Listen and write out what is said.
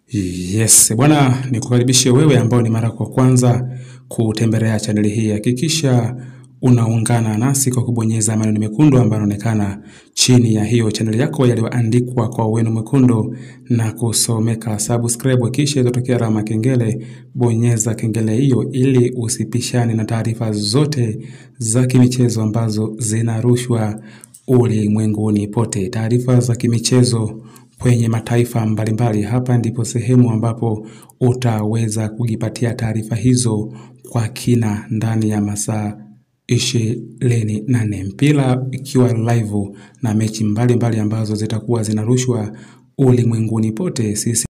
Yes, bwana nikukaribishe wewe ambao ni mara kwa kwanza kutembelea chaneli hii. Hakikisha unaungana nasi kwa kubonyeza maneno mekundu ambayo yanaonekana chini ya hiyo chaneli yako yaliyoandikwa kwa wino mwekundu na kusomeka subscribe, kisha itotokea alama kengele. Bonyeza kengele hiyo ili usipishane na taarifa zote za kimichezo ambazo zinarushwa ulimwenguni pote. Taarifa za kimichezo kwenye mataifa mbalimbali. Hapa ndipo sehemu ambapo utaweza kujipatia taarifa hizo kwa kina ndani ya masaa ishirini na nne mpira ikiwa live na mechi mbalimbali mbali ambazo zitakuwa zinarushwa ulimwenguni pote. Sisi